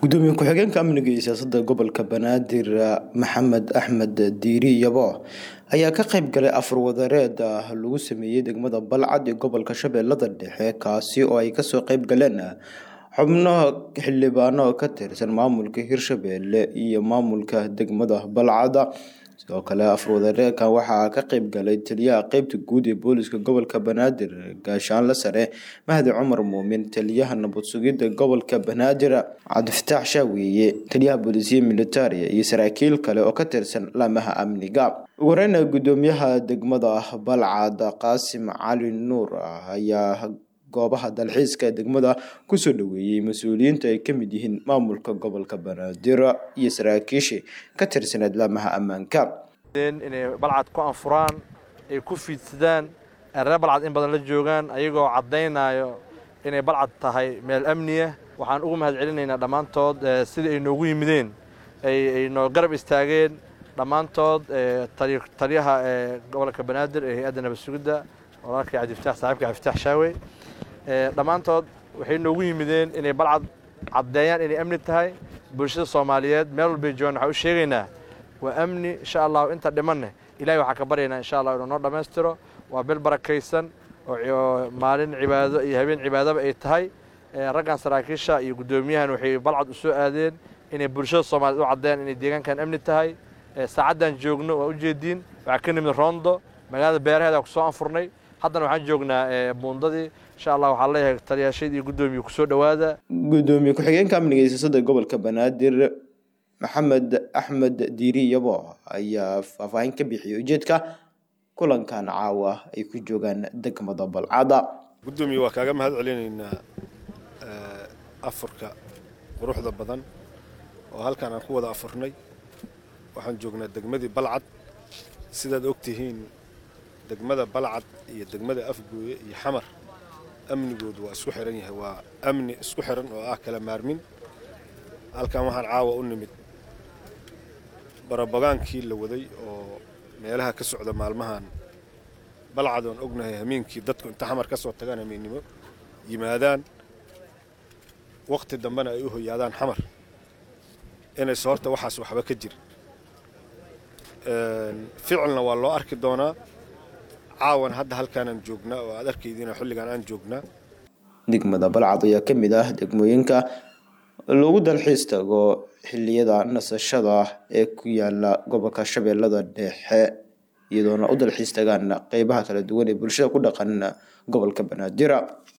gudoomiye ku-xigeenka amniga iyo siyaasadda gobolka banaadir maxamed axmed diiri yabo ayaa ka qayb galay afur wadareed lagu sameeyey degmada balcad ee gobolka shabeellada dhexe kaasi oo ay kasoo qayb galeen xubno xildhibaano ka tirsan maamulka hirshabeelle iyo maamulka degmada balcad sidoo kale afurwadareedkan waxaa ka qayb galay taliyaha qeybta guud ee booliska gobolka banaadir gaashaanle sare mahdi cumar muumin taliyaha nabad sugidda gobolka banaadir cabdifataax shaaweeye taliyaha boolisiya militaria iyo saraakiil kale oo ka tirsan laamaha amniga ugu horeyna gudoomiyaha degmada balcad qaasim cali nuur ayaa goobaha dalxiiska degmada kusoo dhaweeyey mas-uuliyiinta ay kamid yihiin maamulka gobolka banaadir iyo saraakiishii ka tirsaneed laamaha ammaanka inay balcad ku anfuraan ay ku fiidsadaan reer balcad in badan la joogaan ayagoo caddaynayo inay balcad tahay meel amniya waxaan ugu mahad celinaynaa dhammaantood sidai ay noogu yimideen ay noo garab istaageen dhammaantood taliyaha gobolka banaadir ee hay-adda nabad sugidda walaalkii cabdifataax saaxiibka cabdifataax shaawey dhammaantood waxay noogu yimideen inay balcad caddeeyaan inay amni tahay bulshada soomaaliyeed meel walbay joogaan waxaan u sheegaynaa waa amni insha allahu inta dhimanne ilahay waxaan ka baryaynaa insha allah inuu noo dhammaystiro waa bil barakaysan oo maalin cibaado iyo habeen cibaadaba ay tahay raggan saraakiisha iyo guddoomiyahan waxay balcad u soo aadeen inay bulshada soomaaliyeed u caddeeyaan inay deegaankan amni tahay saacaddan joogno waa ujeediin waxaa ka nimid roondo magaalada beeraheeda ku soo anfurnay haddana waxaan joognaa buundadii insha allah waxaan leeyahay taliyaashayd iyo guddoomiye kusoo dhowaada gudoomiye ku-xigeenka amniga iyo siyaasadda gobolka banaadir maxamed axmed diiri yabo ayaa faahfaahin ka bixiyay ujeedka kulankan caawa ay ku joogaan degmada balcada guddoomiye waa kaaga mahad celinaynaa afurka quruxda badan oo halkan aan ku wada afurnay waxaan joognaa degmadii balcad sidaad og tihiin degmada balcad iyo degmada afgooye iyo xamar amnigoodu waa isku xihan yahay waa amni isku xihan oo ah kala maarmin halkan waxaan caawa u nimid barabagaankii la waday oo meelaha ka socda maalmahan balcad oon ognahay hamiinkii dadku inta xamar ka soo tagaan hamiinnimo yimaadaan wakhti dambena ay u hoyaadaan xamar inayse horta waxaas waxba ka jir ficilna waa loo arki doonaa caawan hadda halkaanaan joognaa oo aad arkaydiina xilligan aan joognaa degmada balcad ayaa ka mid ah degmooyinka lagu dalxiis tago xiliyada nasashada ee ku yaala gobolka shabeellada dhexe iyadoona u dalxiis tagaan qeybaha kala duwan ee bulshada ku dhaqan gobolka banaadir